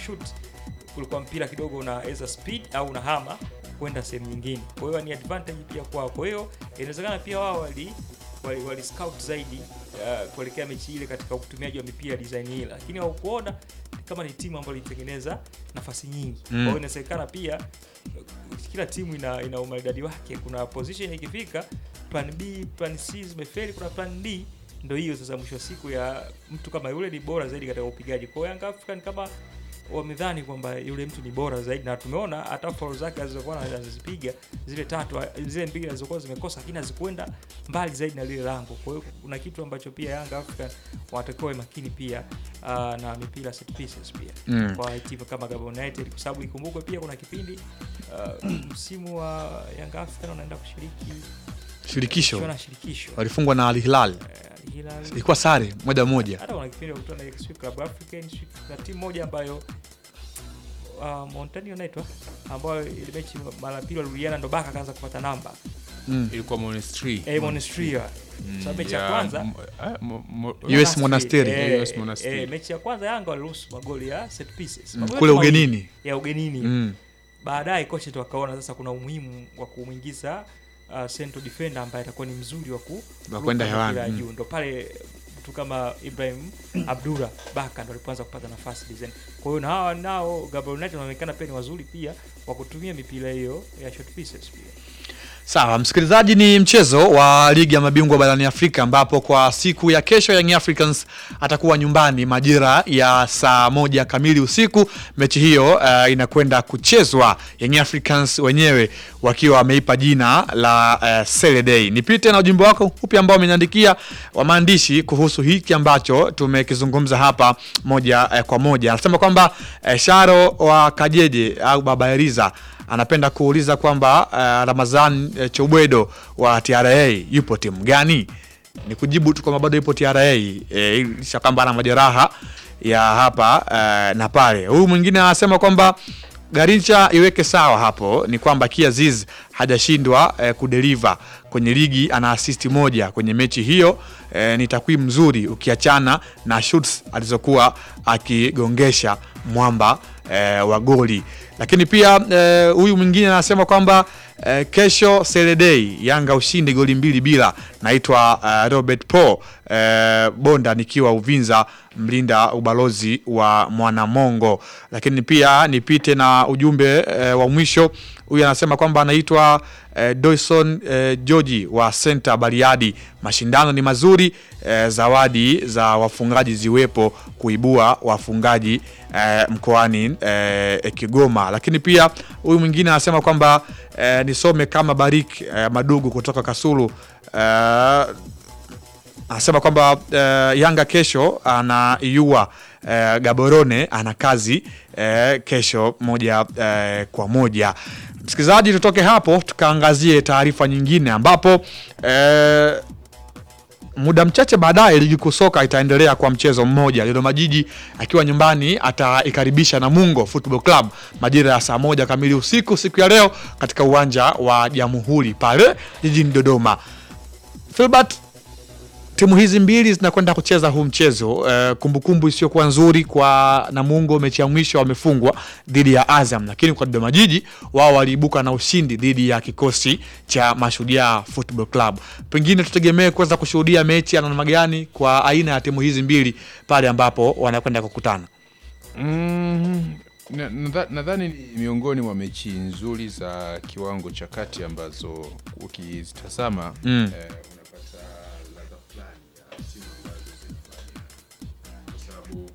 shoot kulikuwa mpira kidogo unaweza speed au unahama kwenda sehemu nyingine. Kwa hiyo ni advantage pia kwao. Kwa hiyo inawezekana pia wao wali wali, wali scout zaidi uh, kuelekea mechi ile katika utumiaji wa mipira design ile, lakini haukuona kama ni timu ambayo ilitengeneza nafasi nyingi. Kwa hiyo inawezekana pia uh, kila timu ina, ina umaridadi wake. Kuna position ikifika plan B, plan C zimefeli, kuna plan D ndio hiyo sasa, mwisho wa siku ya mtu kama yule ni bora zaidi katika upigaji. Kwa hiyo Young African kama wamedhani kwamba yule mtu ni bora zaidi, na tumeona hata foul zake alizokuwa anazipiga zile tatu zile mbili alizokuwa zimekosa, lakini hazikwenda mbali zaidi na lile lango. Kwa hiyo kuna kitu ambacho pia Young African wanatakiwa wawe makini pia uh, na mipira set pieces pia Mm. kwa timu kama Gabon United, kwa sababu ikumbukwe pia kuna kipindi uh, msimu wa Young African wanaenda kushiriki Shirikisho michuano ya shirikisho walifungwa na Al Hilal, Eh, Al Hilal ilikuwa sare moja moja. hata kuna kipindi wakutana na sijui Club African sijui na timu moja ambayo uh, Montani inaitwa ambayo ile mechi mara pili walirudiana ndo Baka akaanza kupata namba Mm. ilikuwa Monastery. eh Monastria sababu mechi ya Ya, kwanza m- ah, mo- mo- US Monasteri. eh, US Monasteri. eh, mechi ya kwanza Yanga waliruhusu magoli ya set pieces Mm, Magoli kule mawili ugenini. ya ugenini Mm. baadaye kocha tu akaona sasa kuna umuhimu wa kumwingiza uh, central defender ambaye atakuwa ni mzuri wa ku Wa kwenda kuruka hewani, mpira mm. juu ndo pale mtu kama Ibrahim Abdura Baka ndo alipoanza kupata nafasi design. Kwa hiyo na hawa nao Gabriel United wanaonekana pia ni wazuri pia wa kutumia mipira hiyo ya short pieces pia. Sawa, msikilizaji, ni mchezo wa ligi ya mabingwa barani Afrika ambapo kwa siku ya kesho Young Africans atakuwa nyumbani majira ya saa moja kamili usiku. Mechi hiyo uh, inakwenda kuchezwa, Young Africans wenyewe wakiwa wameipa jina la uh, Saturday. Nipite na ujumbe wako upi ambao umeniandikia wa maandishi kuhusu hiki ambacho tumekizungumza hapa moja uh, kwa moja. Anasema kwamba uh, Sharo wa Kajeje au Baba Eliza anapenda kuuliza kwamba uh, Ramazan uh, Chobwedo wa TRA yupo timu gani? Ni kujibu tu kwamba bado yupo TRA eh, lisha kwamba ana majeraha ya hapa uh, na pale. Huyu mwingine anasema kwamba Garincha iweke sawa hapo ni kwamba Kiaziz hajashindwa eh, kudeliver kwenye ligi, ana asisti moja kwenye mechi hiyo. Eh, ni takwimu nzuri ukiachana na shoots alizokuwa akigongesha mwamba eh, wa goli. Lakini pia eh, huyu mwingine anasema kwamba eh, kesho Saturday Yanga ushindi goli mbili bila. Naitwa eh, Robert Paul eh, Bonda nikiwa Uvinza mlinda ubalozi wa Mwanamongo. Lakini pia nipite na ujumbe eh, wa mwisho. Huyu anasema kwamba anaitwa eh, Doyson eh, George wa Center Bariadi. Mashindano ni mazuri eh, zawadi za wafungaji ziwepo kuibua wafungaji eh, mkoani eh, Kigoma. Lakini pia huyu mwingine anasema kwamba eh, nisome kama Barik eh, Madugu kutoka Kasulu eh, anasema kwamba uh, Yanga kesho anaiua uh, Gaborone ana kazi uh, kesho moja uh, kwa moja. Msikilizaji, tutoke hapo tukaangazie taarifa nyingine ambapo uh, muda mchache baadaye ligi kuu soka itaendelea kwa mchezo mmoja, Dodoma Jiji akiwa nyumbani ataikaribisha Namungo Football Club majira ya saa moja kamili usiku siku ya leo katika uwanja wa Jamhuri pale jijini Dodoma. Filbert, timu hizi mbili zinakwenda kucheza huu mchezo eh, kumbukumbu isiyokuwa nzuri kwa Namungo, mechi ya mwisho wamefungwa dhidi ya Azam, lakini kwa Dodoma Jiji wao waliibuka na ushindi dhidi ya kikosi cha Mashujaa Football Club. Pengine tutegemee kuweza kushuhudia mechi ya namna gani kwa aina ya timu hizi mbili pale ambapo wanakwenda kukutana. Mm, na- nadha- nadhani ni miongoni mwa mechi nzuri za kiwango cha kati ambazo ukizitazama Mm. eh, unapata ladha fulani ya timu ambazo zinafanya kwa sababu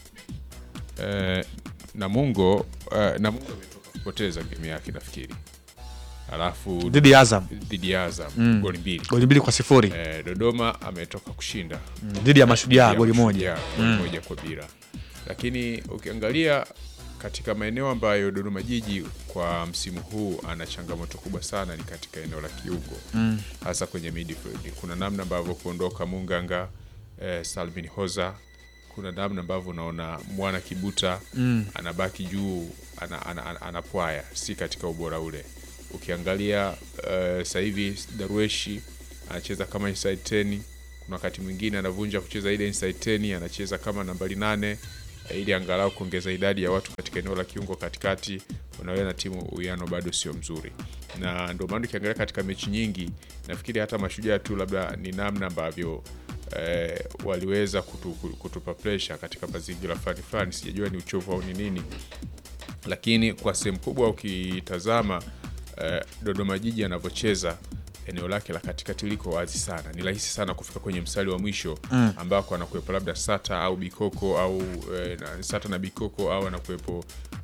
eh, Namungo eh, Namungo ametoka kupoteza game yake nafikiri, alafu Dhidi ya Azam dhidi ya Azam Mm. goli mbili. goli mbili kwa sifuri Eh, Dodoma ametoka kushinda dhidi ya Mashujaa ya goli moja. Mashujaa, goli moja kwa bila. Lakini ukiangalia katika maeneo ambayo Dodoma Jiji kwa msimu huu ana changamoto kubwa sana ni katika eneo la kiungo Mm. hasa kwenye midfield. Kuna namna ambavyo kuondoka Munganga eh, Salvin Hoza, kuna namna ambavyo unaona Mwana Kibuta Mm. anabaki juu ana, ana, ana, anapwaya, si katika ubora ule. Ukiangalia uh, sasa hivi Darweshi anacheza kama inside 10 kuna wakati mwingine anavunja kucheza ile inside 10 anacheza kama nambari nane eh, ili angalau kuongeza idadi ya watu katika eneo la kiungo katikati, unaona timu uwiano bado sio mzuri, na ndio maana ukiangalia katika mechi nyingi, nafikiri hata mashujaa tu labda ni namna ambavyo eh, waliweza kutu, kutupa pressure katika mazingira fulani fulani, sijajua ni uchovu au ni nini, lakini kwa sehemu kubwa ukitazama eh, Dodoma Jiji anavyocheza eneo lake la katikati liko wazi sana, ni rahisi sana kufika kwenye mstari wa mwisho mm. ambako anakuwepo labda Sata au Bikoko au eh, na, Sata na Bikoko au anakuwepo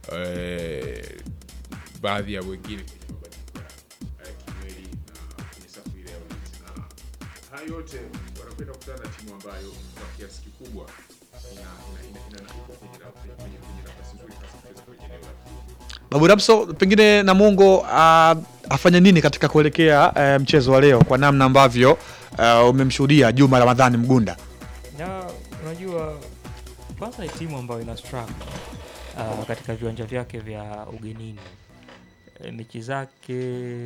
eh, baadhi ya wengine kwenye mabadiliko ya eh, kimwili na kwenye safu ile ya ulinzi, na haya yote wanakwenda kukutana na timu ambayo kwa kiasi kikubwa ina- ina- ina- ina- iko kwenye na- kwenye- kwenye nafasi nzuri hasa kucheza kwenye eneo la kiungo. Babu Rapso, pengine Namungo uh, afanye nini katika kuelekea uh, mchezo wa leo kwa namna ambavyo uh, umemshuhudia Juma Ramadhani Mgunda? na unajua kwanza ni timu ambayo ina struggle uh, katika viwanja vyake vya ugenini e, mechi zake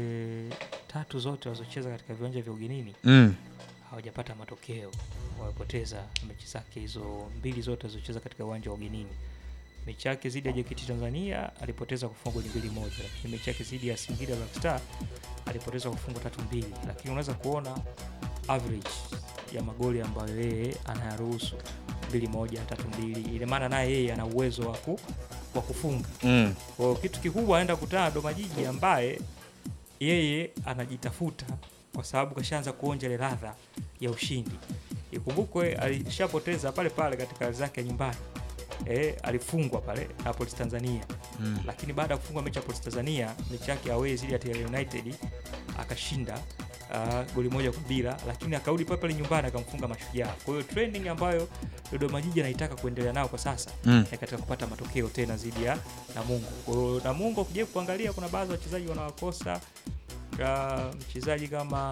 tatu zote walizocheza katika viwanja vya ugenini Mm. hawajapata matokeo wamepoteza mechi zake hizo mbili zote alizocheza katika uwanja wa ugenini mechi yake dhidi ya JKT Tanzania alipoteza kwa fungo mbili moja lakini mechi yake dhidi ya Singida Black Star alipoteza kwa fungo tatu mbili lakini unaweza kuona average ya magoli ambayo yeye anayaruhusu mbili moja tatu mbili ina maana naye yeye ana uwezo wa ku- wa kufunga Mm. kwa hiyo kitu kikubwa anaenda kukutana na Dodoma Jiji ambaye yeye anajitafuta kwa sababu kashaanza kuonja ile ladha ya ushindi. Ikumbukwe alishapoteza pale pale katika ardhi zake ya nyumbani. E, alifungwa pale na Police Tanzania Mm. lakini baada ya kufungwa mechi ya Police Tanzania, mechi yake away dhidi ya TR United akashinda uh, goli moja kwa bila, lakini akarudi pale pale nyumbani akamfunga Mashujaa. Kwa hiyo trending ambayo Dodoma Jiji anaitaka kuendelea nao kwa sasa Mm. ni katika kupata matokeo tena dhidi ya Namungo. Kwa hiyo Namungo ukija kuangalia, kuna baadhi ya wachezaji wanawakosa uh, mchezaji kama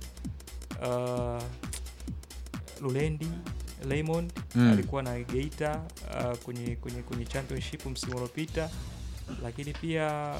uh, Lulendi Raymond Mm. alikuwa na Geita uh, kwenye, kwenye, kwenye championship msimu uliopita, lakini pia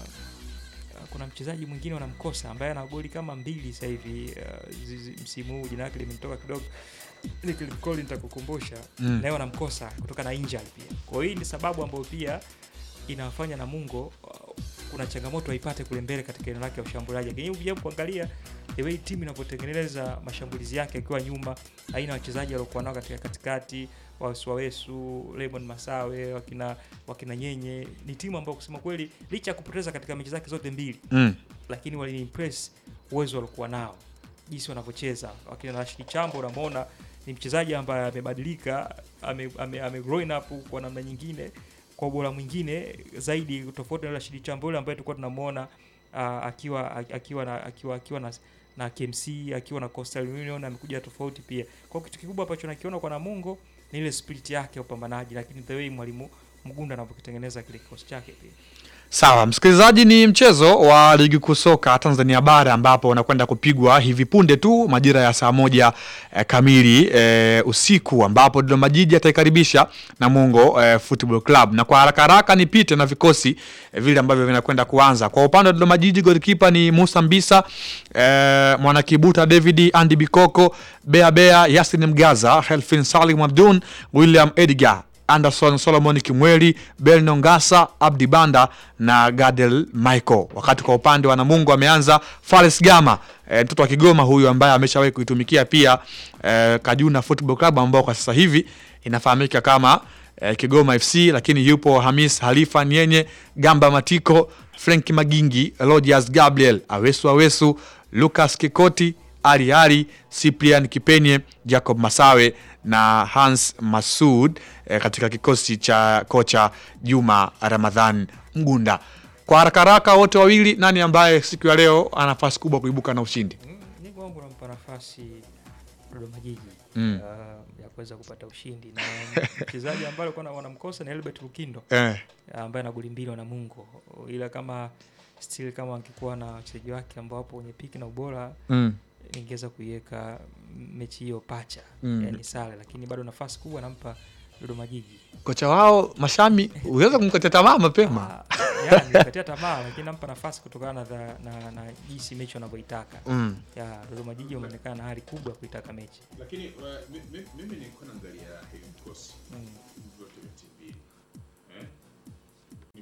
uh, kuna mchezaji mwingine wanamkosa ambaye ana goli kama mbili sasa hivi uh, zizi- msimu huu, jina lake limetoka kidogo nikilikoli nitakukumbusha Mm. naye wanamkosa kutoka na injury pia. Kwa hiyo hii ni sababu ambayo pia inawafanya Namungo uh, kuna changamoto aipate kule mbele katika eneo lake ya ushambuliaji. Lakini ukija kuangalia the way timu inavyotengeneza mashambulizi yake akiwa nyuma, aina ya wachezaji waliokuwa nao katika katikati, Waswawesu, Lemon Masawe, wakina wakina Nyenye, ni timu ambayo kusema kweli licha ya kupoteza katika mechi zake zote mbili Mm. lakini waliniimpress uwezo waliokuwa nao, jinsi wanavyocheza. Wakina Rashid Chambo unamwona ni mchezaji ambaye amebadilika, ame, ame, ame growing up kwa namna nyingine, kwa ubora mwingine zaidi, tofauti na Rashid Chambo yule ambaye tulikuwa tunamuona uh, akiwa akiwa na akiwa akiwa na na KMC akiwa na Coastal Union amekuja tofauti pia. Kwa hiyo kitu kikubwa ambacho nakiona kwa Namungo ni ile spirit yake ya upambanaji, lakini the way mwalimu Mgunda anavyokitengeneza kile kikosi chake pia. Sawa, msikilizaji, ni mchezo wa ligi kuu soka Tanzania bara ambapo unakwenda kupigwa hivi punde tu majira ya saa moja eh, kamili eh, usiku ambapo Dodoma Jiji ataikaribisha Namungo eh, Football Club, na kwa haraka haraka nipite na vikosi eh, vile ambavyo vinakwenda kuanza. Kwa upande wa Dodoma Jiji, golikipa ni Musa Mbisa, eh, Mwanakibuta David, Andy Bikoko, Bea Bea, Yasin Mgaza, Helfin Salim Abdun, William Edgar Anderson Solomon Kimweli, Belno Ngasa, Abdi Banda na Gadel Michael. Wakati kwa upande wa Namungo ameanza Fares Gama, e, mtoto wa Kigoma huyu ambaye ameshawahi kuitumikia pia e, Kajuna Football Club ambao kwa sasa hivi inafahamika kama e, Kigoma FC, lakini yupo Hamis Halifa Nyenye, Gamba Matiko, Frank Magingi, Rogers Gabriel, Awesu Awesu, Lucas Kikoti, Ali Ali, Cyprian Kipenye, Jacob Masawe na Hans Masud eh, katika kikosi cha kocha Juma Ramadhan Mgunda. Kwa haraka haraka, wote wawili, nani ambaye siku ya leo ana nafasi kubwa kuibuka na ushindi? ni kwangu nampa nafasi Dodoma Jiji Mm. uh, ya kuweza kupata ushindi na mchezaji ambaye alikuwa na- wanamkosa ni Albert Lukindo Eh, ambaye ana goli mbili wa Namungo, ila kama still kama angekuwa na wachezaji wake ambao wapo kwenye piki na ubora mm, ningeweza kuiweka mechi hiyo pacha Mm. yani sare, lakini bado nafasi kubwa nampa Dodoma Jiji. kocha wao Mashami, unaweza kumkatia tamaa mapema. Ah, yani nikatia tamaa, lakini nampa nafasi kutokana na, dha- na, na jinsi mechi wanavyoitaka. Mm. Ya Dodoma Jiji wameonekana na hali kubwa ya kuitaka mechi. Lakini uh, mi- mi- mimi nilikuwa naangalia hivi vikosi Mm. vyote vya timu mbili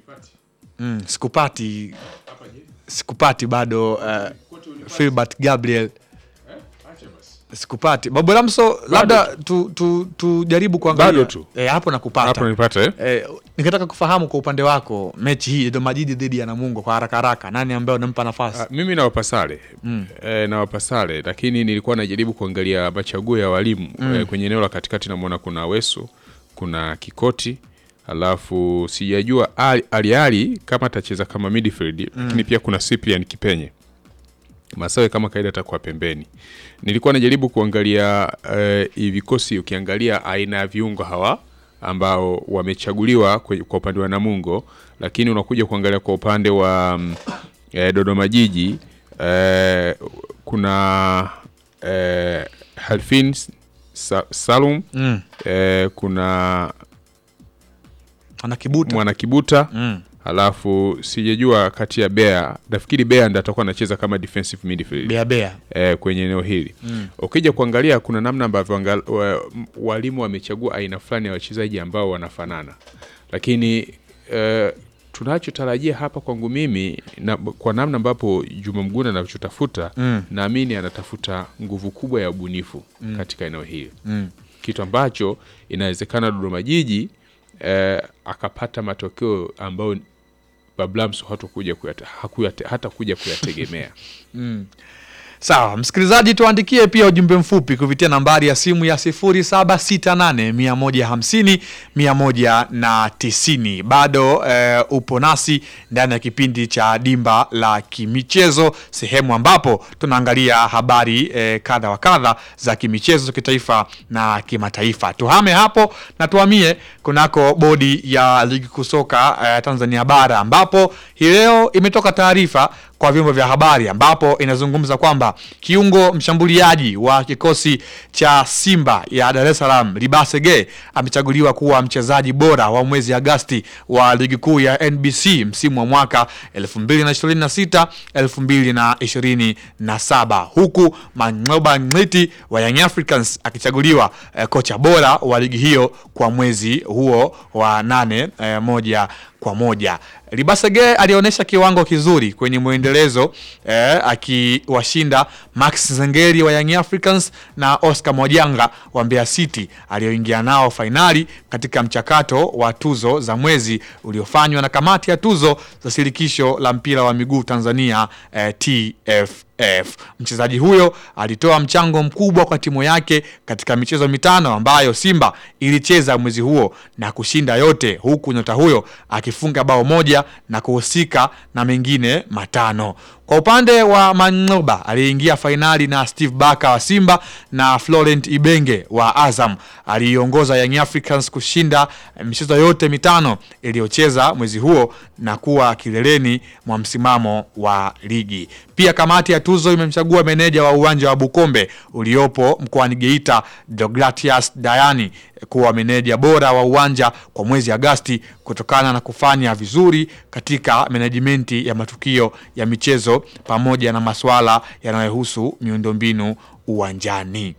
mm, sikupati sikupati bado uh, Filbert Gabriel sikupati Babu Ramso, labda tu, tu, tujaribu kuangalia Bado tu. eh, hapo nakupata hapo nipata eh? Eh, nikataka kufahamu kwa upande wako mechi hii Dodoma Jiji dhidi ya Namungo kwa haraka haraka, nani ambaye unampa nafasi? Ah, mimi nawapa sare mm. e, nawapa sare lakini nilikuwa najaribu kuangalia machaguo ya walimu mm. e, kwenye eneo la katikati namwona kuna Weso kuna Kikoti alafu sijajua Ali Ali, Ali kama atacheza kama midfield mm. lakini pia kuna Cyprian Kipenye Masawe kama kaida atakuwa pembeni. Nilikuwa najaribu kuangalia eh, hii vikosi, ukiangalia aina ya viungo hawa ambao wamechaguliwa kwe- kwa upande wa Namungo, lakini unakuja kuangalia kwa upande wa mm, eh, Dodoma Jiji eh, kuna eh, Halfin Sa, Salum Mm. eh, kuna Ana kibuta Mwana Kibuta mm. alafu sijajua kati ya Bea, nafikiri Bea ndo atakuwa anacheza kama defensive midfield bea bea eh, kwenye eneo hili ukija kuangalia kuna namna ambavyo angal- wa- m- walimu wamechagua aina fulani ya wachezaji ambao wanafanana lakini eh, tunachotarajia hapa kwangu mimi na, kwa namna ambapo Juma Mgunda anachotafuta Mm. naamini anatafuta nguvu kubwa ya ubunifu katika eneo hili mm. kitu ambacho inawezekana Dodoma Jiji eh, akapata matokeo ambayo Bablamso hatakuja kuyate, hakuyate, hata kuja kuyategemea Sawa, msikilizaji, tuandikie pia ujumbe mfupi kupitia nambari ya simu ya 0768 150 190. Bado eh, upo nasi ndani ya kipindi cha Dimba la Kimichezo, sehemu ambapo tunaangalia habari eh, kadha wa kadha za kimichezo za kitaifa na kimataifa. Tuhame hapo na tuhamie kunako bodi ya ligi kuu soka eh, Tanzania bara ambapo hii leo imetoka taarifa kwa vyombo vya habari ambapo inazungumza kwamba kiungo mshambuliaji wa kikosi cha Simba ya Dar es Salaam Libasege amechaguliwa kuwa mchezaji bora wa mwezi Agasti wa ligi kuu ya NBC msimu wa mwaka 2026 2027 huku Mangoba Ngiti wa Young Africans akichaguliwa eh, kocha bora wa ligi hiyo kwa mwezi huo wa nane eh, moja kwa moja. Libasege alionyesha kiwango kizuri kwenye mwendelezo eh, akiwashinda Max Zengeri wa Young Africans na Oscar Mwajanga wa Mbeya City aliyoingia nao fainali katika mchakato wa tuzo za mwezi uliofanywa na kamati ya tuzo za shirikisho la mpira wa miguu Tanzania eh, TFF. Mchezaji huyo alitoa mchango mkubwa kwa timu yake katika michezo mitano ambayo Simba ilicheza mwezi huo na kushinda yote, huku nyota huyo akifunga bao moja na kuhusika na mengine matano. Kwa upande wa Mangoba aliyeingia fainali na Steve Baka wa Simba na Florent Ibenge wa Azam aliiongoza Young Africans kushinda michezo yote mitano iliyocheza mwezi huo na kuwa kileleni mwa msimamo wa ligi. Pia kamati ya tuzo imemchagua meneja wa uwanja wa Bukombe uliopo mkoani Geita Deogratias Dayani kuwa meneja bora wa uwanja kwa mwezi Agasti kutokana na kufanya vizuri katika menejimenti ya matukio ya michezo pamoja na masuala yanayohusu miundombinu uwanjani.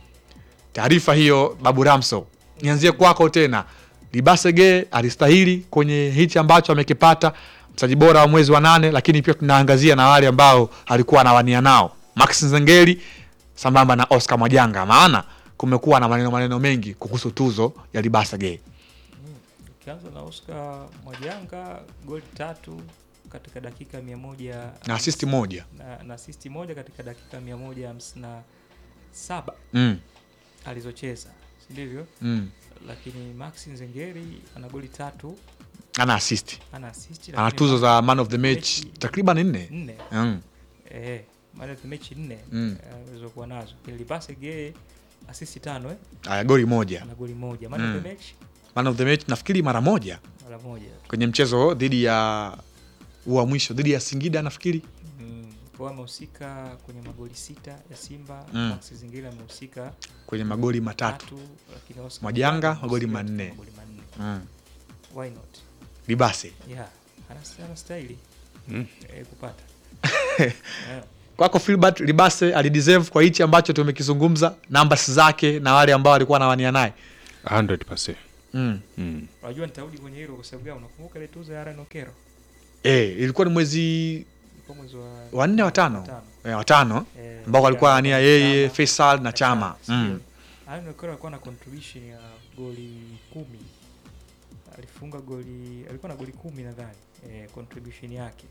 Taarifa hiyo Babu Ramso, nianzie kwako tena. Libasege alistahili kwenye hichi ambacho amekipata, mchezaji bora wa mwezi wa nane, lakini pia tunaangazia na wale ambao alikuwa anawania nao Max Nzengeli sambamba na Oscar Mwajanga, maana kumekuwa na maneno maneno mengi kuhusu tuzo ya Libasege. Ukianza na Oscar Mwajanga goli tatu katika dakika mia moja na asisti moja na, na asisti moja katika dakika mia moja hamsini na saba mm, alizocheza si ndivyo? mm. Lakini Max Nzengeri ana goli tatu ana asisti ana asisti ana lakini tuzo ma- za man of the match mechi takriban nne nne mm. eh, man of the match nne Mm. eh, alizokuwa nazo. Libase Gay asisti tano eh, Aya, goli moja ana goli moja man Mm. of the match man of the match nafikiri mara moja mara moja tu. kwenye mchezo dhidi ya wa mwisho dhidi ya Singida nafikiri Mm. Kwa hiyo amehusika kwenye magoli sita ya Simba Mm. Max Zingine amehusika kwenye magoli matatu tatu, lakini Oscar Mwajanga, Mwajanga magoli amehusika manne. katika magoli manne. mm. Why not? Libase Yeah, anas- anastahili Mm. eh, kupata yeah. kwako Filbert Libase alideserve kwa hichi ambacho tumekizungumza numbers zake na wale ambao walikuwa wanawania naye 100%. Mm. mm. Unajua nitarudi kwenye hilo kwa sababu gani? Unakumbuka ile tuzo ya Aaron Okero Eh, ilikuwa ni mwezi ilikuwa mwezi wa wa nne wa tano watano. eh, watano Eh, ambao alikuwa ya- ania yeye Chama, Faisal na Chama Sio. mm. Aaron Okero alikuwa na contribution ya goli kumi alifunga goli alikuwa na goli kumi nadhani eh, contribution yake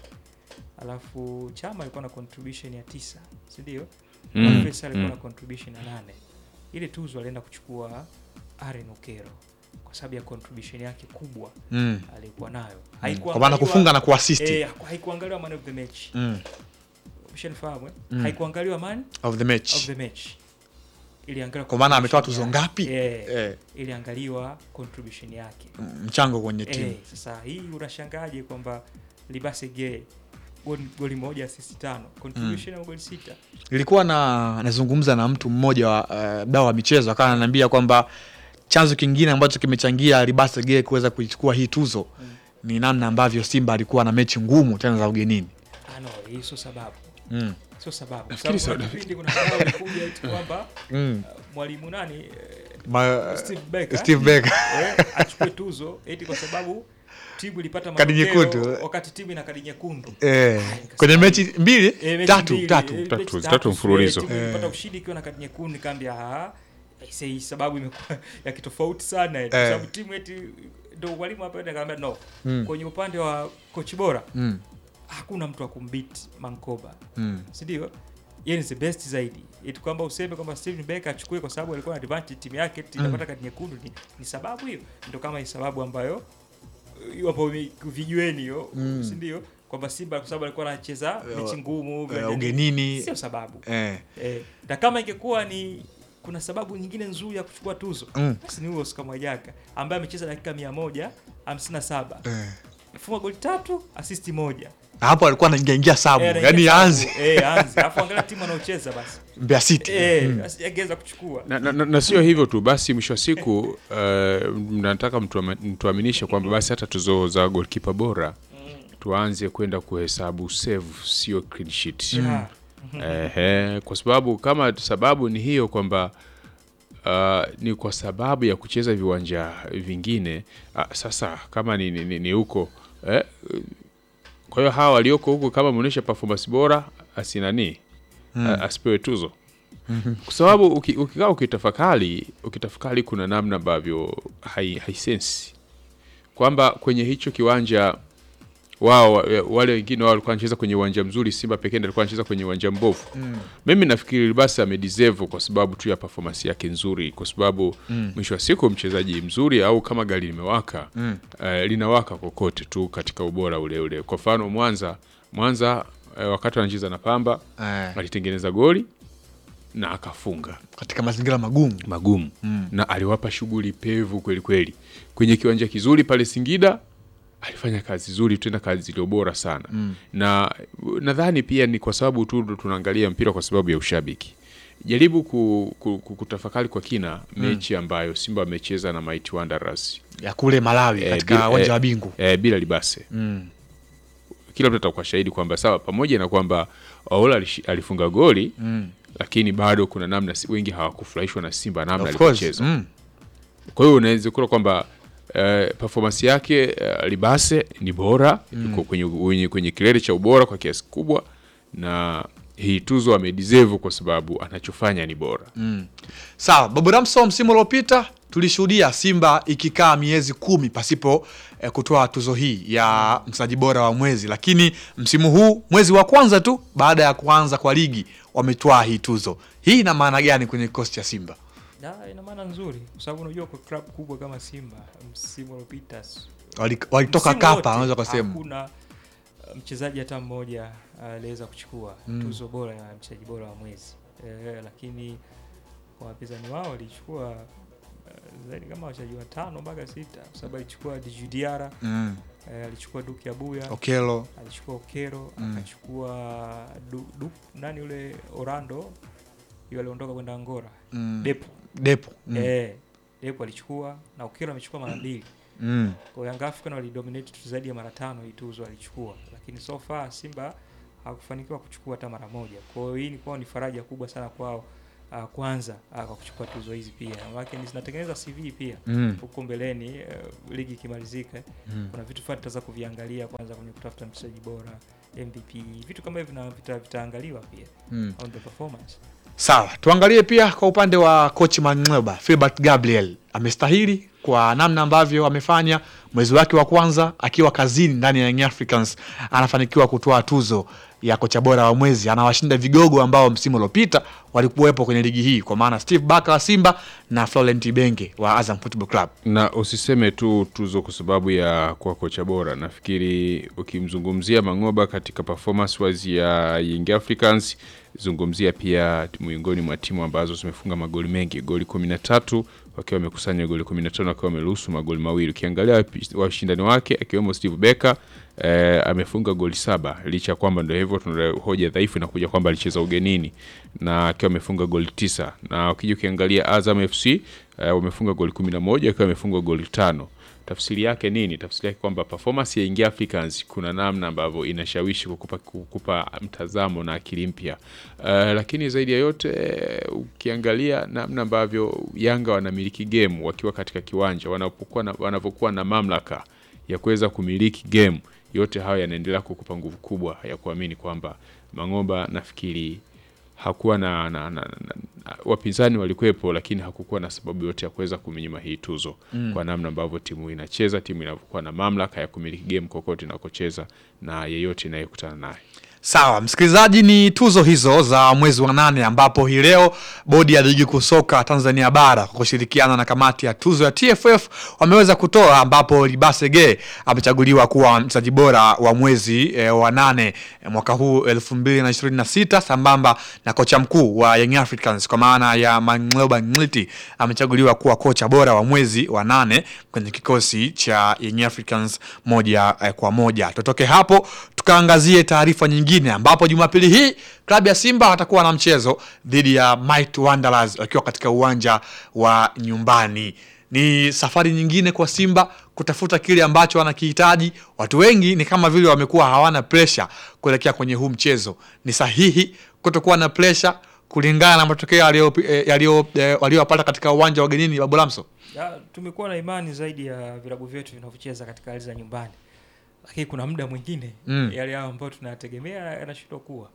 alafu Chama alikuwa na contribution ya tisa si ndio? Mm. Faisal alikuwa Mm. na contribution ya nane ile tuzo alienda kuchukua Aaron Okero kwa sababu ya contribution yake kubwa Mm. alikuwa nayo kwa maana kufunga na kuassist eh, haikuangaliwa man of the match mm. umeshanifahamu eh? Mm. haikuangaliwa man of the of match the match iliangaliwa kwa maana ametoa contribution tuzo yake. ngapi eh, eh, iliangaliwa contribution yake mchango kwenye timu eh, sasa hii unashangaje kwamba Libase Gay goli, goli moja assist tano contribution ya goli sita nilikuwa na nazungumza na mtu mmoja wa uh, dau wa michezo akawa ananiambia kwamba chanzo kingine ambacho kimechangia Ribase Gay kuweza kuichukua hii tuzo Mm. ni namna ambavyo Simba alikuwa na mechi ngumu tena za ugenini ah, no, hii sio sababu mm. sio sababu Kwa Nafikiri sababu kuna sawa. kipindi kuna sababu ilikuja eti kwamba Mm. uh, mwalimu nani eh, Ma, Steve Becker Steve Becker eh, achukue tuzo eti kwa sababu timu ilipata Kadi matokeo nyekundu. wakati timu ina kadi nyekundu eh, nikasema kwenye hivi. mechi mbili Eh, mechi tatu mbili, tatu eh, Tatu, mechi tatu mfululizo. timu ilipata Eh. ushindi ikiwa na kadi nyekundu nikaambia ah aise, hii sababu imekuwa ya kitofauti sana eh, kwa Eh. sababu timu eti ndio mwalimu hapa nikaambia no Mm. kwenye upande wa kochi bora mm. hakuna mtu wa kumbit Mankoba Mm. si ndio yeye ni the best zaidi eti kwamba useme kwamba Steven Becker achukue kwa sababu alikuwa na advantage timu yake eti inapata kadi nyekundu ni, ni sababu hiyo ndio kama ni sababu ambayo hiyo hapo vijueni hiyo Mm. si ndio kwamba Simba kwa sababu alikuwa anacheza mechi ngumu Eh, vya- ugenini sio sababu eh. eh, na kama ingekuwa ni kuna sababu nyingine nzuri ya kuchukua tuzo Mm. basi ni huyo Oscar Mwajaka ambaye amecheza dakika mia moja hamsini na saba Eh. funga goli tatu asisti moja hapo alikuwa anaingiaingia sabu Eh, yani anaingia anzi sabu. eh, anzi alafu angalia timu anaocheza basi Mbeya City eh, Mm. basi angeweza kuchukua na, na, na, na sio hivyo tu basi mwisho wa siku uh, nataka mtuama- mtuaminishe kwamba basi hata tuzo za golkipa bora tuanze kwenda kuhesabu save sio clean sheet Yeah. Ehe, kwa sababu kama sababu ni hiyo kwamba uh, ni kwa sababu ya kucheza viwanja vingine uh, sasa kama ni, ni, ni, ni huko eh, kwa hiyo hawa walioko huko kama ameonyesha performance bora asinani mm. asipewe tuzo kwa sababu uki- ukikaa ukitafakari ukitafakari kuna namna ambavyo hai, haisensi kwamba kwenye hicho kiwanja wao wa- wale wengine wao walikuwa wanacheza kwenye uwanja mzuri, Simba pekee ndiye alikuwa anacheza kwenye uwanja mbovu. Mimi nafikiri basi amedeserve kwa sababu tu ya performance yake nzuri, kwa sababu mwisho wa siku mchezaji mzuri au kama gari limewaka eh, linawaka kokote tu katika ubora ule ule. Kwa mfano Mwanza, Mwanza eh, wakati wanacheza na Pamba eh, alitengeneza goli na akafunga katika mazingira magumu magumu na aliwapa shughuli pevu kweli kweli kwenye kiwanja kizuri pale Singida alifanya kazi nzuri tena kazi iliyo bora sana na nadhani pia ni kwa sababu tu ndo tunaangalia mpira kwa sababu ya ushabiki jaribu ku, ku, ku, kutafakari kwa kina mechi ambayo Simba amecheza na Mighty Wanderers ya kule Malawi Eh, katika bila- uwanja eh, wa Bingu eh, bila libase mm. kila mtu atakuwa shahidi kwamba sawa, pamoja na kwamba Ola alishi- alifunga goli Mm. lakini bado kuna namna si- wengi hawakufurahishwa na Simba namna Of course. alivyocheza. Mm. Kwa hiyo unaweza kuona kwamba eh, performance yake eh, Libase ni bora iko kwenye, kwenye, kwenye kilele cha ubora kwa kiasi kubwa, na hii tuzo amedeserve kwa sababu anachofanya ni bora. Sawa, Babu Ramso, msimu uliopita tulishuhudia Simba ikikaa miezi kumi pasipo eh, kutoa tuzo hii ya mchezaji bora wa mwezi, lakini msimu huu mwezi wa kwanza tu baada ya kuanza kwa ligi wametwaa hii tuzo. Hii ina maana gani kwenye kikosi cha Simba? Na ina maana nzuri kwa sababu unajua kwa club kubwa kama Simba msimu uliopita s- Wali- Walitoka msimu wote kapa, wanaweza kusema hakuna uh, mchezaji hata mmoja aliweza kuchukua tuzo bora ya mchezaji bora wa mwezi eh, lakini kwa wapinzani wao walichukua uh, zaidi kama wachezaji watano mpaka sita kwa sababu alichukua Djigui Diarra mm. eh, alichukua Duke Abuya Okelo alichukua Okero Mm. akachukua du, du, nani yule Orlando yule aliondoka kwenda Angola mm. Depo Depo mm. eh, Depo alichukua na Okero amechukua mara mbili mm. kwa Young African walidominate tu zaidi ya mara tano hii tuzo alichukua, lakini so far Simba hakufanikiwa kuchukua hata mara moja. Kwa hiyo hii ni kwao ni faraja kubwa sana kwao uh, kwanza uh, kwa kuchukua tuzo hizi pia maanake ni zinatengeneza CV pia Mm. huko mbeleni uh, ligi ikimalizika kuna vitu fulani tutaweza kuviangalia kwanza kwenye kutafuta mchezaji bora MVP vitu kama hivyo vina- vita- vitaangaliwa pia Mm. on the performance Sawa, tuangalie pia kwa upande wa coach Mangleba, Filbert Gabriel amestahili kwa namna ambavyo amefanya mwezi wake wa kwanza akiwa kazini ndani ya Young Africans, anafanikiwa kutoa tuzo ya kocha bora wa mwezi, anawashinda vigogo ambao msimu uliopita walikuwepo kwenye ligi hii, kwa maana Steve Barker wa Simba na Florent Ibenge wa Azam Football Club. na usiseme tu tuzo kwa sababu ya kuwa kocha bora. Nafikiri ukimzungumzia Mang'oba katika performance wise ya Young Africans, zungumzia pia miongoni mwa timu ambazo zimefunga magoli mengi, goli kumi na tatu wakiwa wamekusanya goli 15 wakiwa wameruhusu magoli mawili. Ukiangalia wapi- washindani wake akiwemo Steve Becker eh, amefunga goli saba licha ya kwamba ndio hivyo tuna hoja dhaifu inakuja kwamba alicheza ugenini na akiwa amefunga goli tisa na ukija ukiangalia Azam FC eh, wamefunga goli 11 akiwa amefunga goli tano tafsiri yake nini? Tafsiri yake kwamba performance ya Young Africans kuna namna ambavyo inashawishi kukupa, kukupa mtazamo na akili mpya uh, lakini zaidi ya yote eh, ukiangalia namna ambavyo Yanga wanamiliki game wakiwa katika kiwanja wanapokuwa na, wanavyokuwa na mamlaka ya kuweza kumiliki game, yote hayo yanaendelea kukupa nguvu kubwa ya kuamini kwamba Mang'oba nafikiri hakuwa na, na, na, na, na wapinzani walikuwepo, lakini hakukuwa na sababu yote ya kuweza kuminyima hii tuzo mm. kwa namna ambavyo timu inacheza, timu inavyokuwa na mamlaka ya kumiliki game kokote inakocheza na yeyote inayekutana naye. Sawa, msikilizaji, ni tuzo hizo za mwezi wa nane ambapo hii leo bodi ya ligi kuu soka Tanzania bara kwa kushirikiana na kamati ya tuzo ya TFF wameweza kutoa, ambapo Libasege amechaguliwa kuwa mchezaji bora wa mwezi e, wa nane e, mwaka huu elfu mbili na ishirini na sita sambamba na kocha mkuu wa Young Africans kwa maana ya Mang'oba Ngliti amechaguliwa kuwa kocha bora wa mwezi wa nane kwenye kikosi cha Young Africans moja eh, kwa moja. Tutoke hapo tukaangazie taarifa nyingine ambapo Jumapili hii klabu ya Simba watakuwa na mchezo dhidi ya Might Wanderers wakiwa katika uwanja wa nyumbani. Ni safari nyingine kwa Simba kutafuta kile ambacho wanakihitaji. Watu wengi ni kama vile wamekuwa hawana pressure kuelekea kwenye huu mchezo. Ni sahihi kutokuwa na pressure kulingana na matokeo yaliyo- eh, yaliyo- eh, waliyopata katika uwanja wa ugenini Babu Lamso? Ya, tumekuwa na imani zaidi ya vilabu vyetu vinavyocheza katika hali za nyumbani, lakini kuna muda mwingine Mm. yale hayo ambayo tunayategemea yanashindwa kuwa.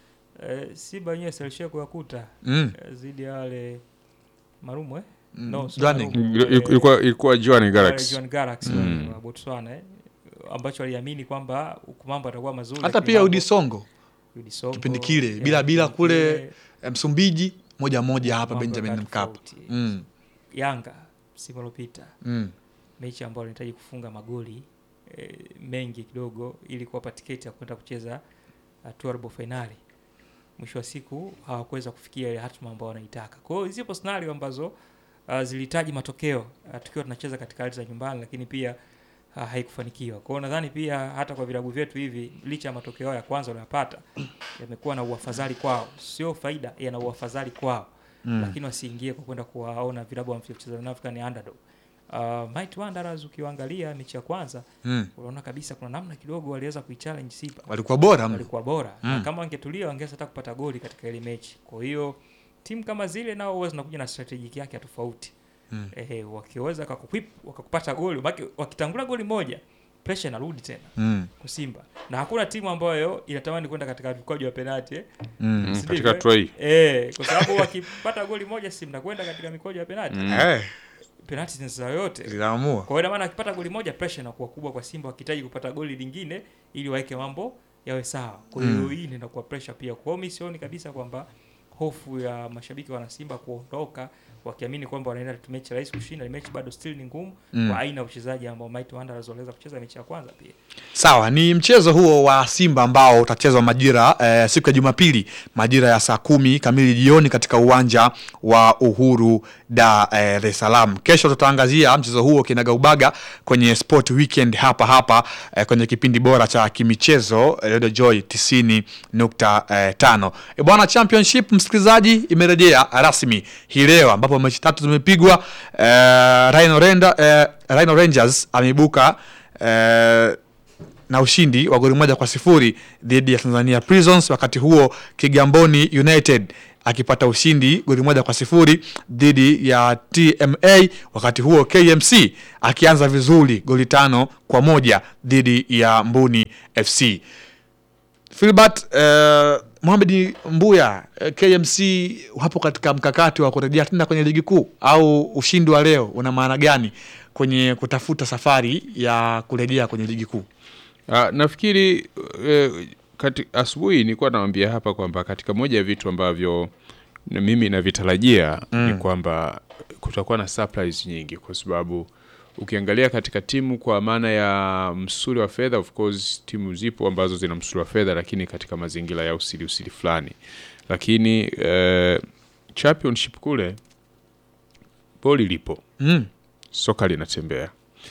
E, Simba wenyewe silishia kuyakuta Mm. eh, zidi ya wale Marumu eh? Mm. No, sio Johanning. Marumu, Ilikuwa- eh, Ilikuwa ilikuwa Joan wale Galaxy Jwaneng Galaxy Mm. wa Botswana eh? ambacho waliamini kwamba huku mambo yatakuwa mazuri, Hata lakini pia mambo- Udisongo Udi Songo, kipindi kile, ya, bila- bila kipindi kule kile, eh, Msumbiji moja moja hapa mambo Benjamin yakawa Mkapa. tofauti. Mm. Yanga msimu uliopita Mm. mechi ambayo wanahitaji kufunga magoli e, mengi kidogo ili kuwapa tiketi ya kwenda kucheza hatua ya robo fainali. Mwisho wa siku hawakuweza kufikia ile hatma ambayo wanaitaka. Kwa hiyo zipo scenario ambazo uh, zilihitaji matokeo uh, tukiwa tunacheza katika hali za nyumbani, lakini pia uh, haikufanikiwa. Kwa hiyo nadhani pia hata kwa vilabu vyetu hivi, licha ya matokeo yao ya kwanza waliyopata yamekuwa na uafadhali kwao, sio faida, yana uafadhali kwao Mm. lakini wasiingie kwa kwenda kuwaona vilabu wanavyocheza na Afrika ni underdog. Uh, Might Wanderers ukiwaangalia mechi ya kwanza Mm. unaona kabisa kuna namna kidogo waliweza kuichallenge Simba, Walikuwa bora mno. walikuwa bora na Mm. kama wangetulia wangeweza hata kupata goli katika ile mechi. Kwa hiyo timu kama zile nao huwa zinakuja na strategic yake ya tofauti Mm. eh, wakiweza wakakukwip wakakupata goli maki, wakitangula goli moja pressure inarudi tena Mm. kwa Simba na hakuna timu ambayo inatamani kwenda katika mkwaju wa penalti eh. Mm. Mm, Sivyo, katika eh? hatua hii Eh, kwa sababu wakipata goli moja si mnakwenda katika mikojo ya penalti Mm. Eh, penalti zinacheza yote. linaamua. Kwa hiyo ina maana akipata goli moja pressure inakuwa kubwa kwa Simba wakihitaji kupata goli lingine ili waweke mambo yawe sawa. Kwa hiyo Mm. hii inakuwa pressure pia. Kwa hiyo mimi sioni kabisa kwamba hofu ya mashabiki wana Simba kuondoka wakiamini kwamba wanaenda tu mechi rahisi kushinda. Mechi bado still ni ngumu Mm. kwa aina ya uchezaji ambao Might Wanderers waliweza kucheza mechi ya kwanza pia. Sawa, ni mchezo huo wa Simba ambao utachezwa majira eh, siku ya Jumapili majira ya saa kumi kamili jioni katika uwanja wa Uhuru Dar es Salaam. Kesho tutaangazia mchezo huo kinagaubaga kwenye Sport Weekend hapa hapa eh, kwenye kipindi bora cha kimichezo eh, Radio Joy 90.5. E bwana, Championship msikilizaji, imerejea rasmi hii leo ambapo mechi tatu zimepigwa. Eh, Rhino, Renda, eh, Rhino Rangers ameibuka eh, na ushindi wa goli moja kwa sifuri dhidi ya Tanzania Prisons. Wakati huo Kigamboni United akipata ushindi goli moja kwa sifuri dhidi ya TMA, wakati huo KMC akianza vizuri goli tano kwa moja dhidi ya Mbuni FC. Filbert eh, Mohamed Mbuya eh, KMC wapo katika mkakati wa kurejea tena kwenye ligi kuu au ushindi wa leo una maana gani kwenye kutafuta safari ya kurejea kwenye ligi kuu? Ah, nafikiri eh, kati, asubuhi nilikuwa nawambia hapa kwamba katika moja ya vitu ambavyo na mimi navitarajia ni kwamba kutakuwa na surprise nyingi, kwa sababu ukiangalia katika timu kwa maana ya msuli wa fedha, of course timu zipo ambazo zina msuli wa fedha, lakini katika mazingira ya usili usili fulani, lakini eh, championship kule boli lipo Mm. soka linatembea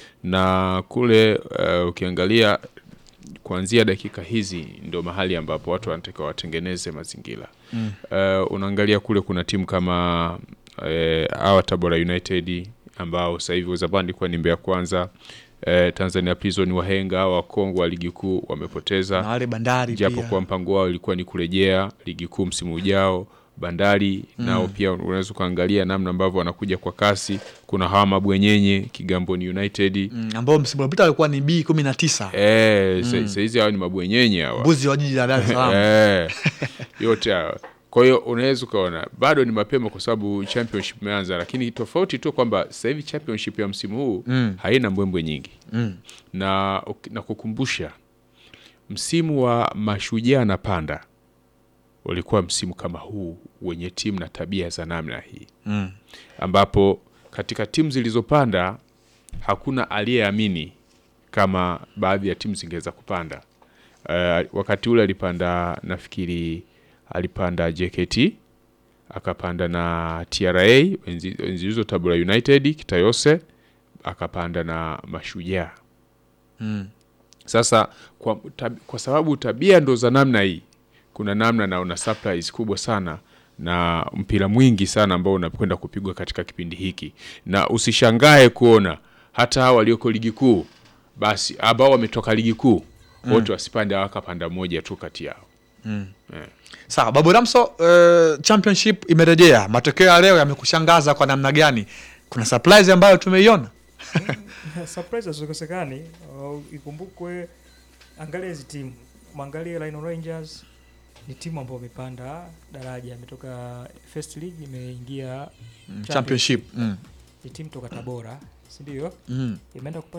na kule uh, ukiangalia kuanzia dakika hizi ndio mahali ambapo watu wanatakiwa watengeneze mazingira mm. uh, unaangalia kule kuna timu kama uh, awa Tabora United ambao sasa hivi zamani ilikuwa ni Mbeya Kwanza uh, Tanzania Prison wahenga hawa wakongwe wa ligi kuu wamepoteza Na wale bandari japo pia. kwa mpango wao ilikuwa ni kurejea ligi kuu msimu ujao. Bandari nao pia unaweza ukaangalia namna ambavyo wanakuja kwa kasi. Kuna hawa mabwenyenye Kigamboni United Mm, ambao msimu uliopita walikuwa ni B kumi na tisa eh, sa- saizi hawa ni mabwenyenye hawa mbuzi wa jiji la Dar es Salaam. eh, yote hawa. Kwa hiyo unaweza ukaona bado ni mapema kwa sababu championship imeanza, lakini tofauti tu kwamba sasa hivi championship ya msimu huu haina mbwembwe nyingi Mm. na, na kukumbusha msimu wa mashujaa na panda ulikuwa msimu kama huu wenye timu na tabia za namna hii Mm. ambapo katika timu zilizopanda hakuna aliyeamini kama baadhi ya timu zingeweza kupanda. Uh, wakati ule alipanda nafikiri alipanda JKT akapanda na TRA enzi enzi hizo Tabora United Kitayose akapanda na Mashujaa. Mm. Sasa kwa, tab, kwa sababu tabia ndo za namna hii, kuna namna naona surprise kubwa sana na mpira mwingi sana ambao unakwenda kupigwa katika kipindi hiki, na usishangae kuona hata hao walioko ligi kuu basi ambao wametoka ligi kuu wote wasipande wakapanda moja tu kati yao. Sawa, Babu Ramso, uh, championship imerejea. Matokeo ya leo yamekushangaza kwa namna gani? Kuna surprise ambayo tumeiona? surprise hazikosekani. Uh, ikumbukwe, angalia hizi timu, mwangalie Rhino Rangers ni timu ambayo imepanda daraja, imetoka first league imeingia Championship. Mm. ni timu toka Tabora, si ndio? Mm. Imeenda kupata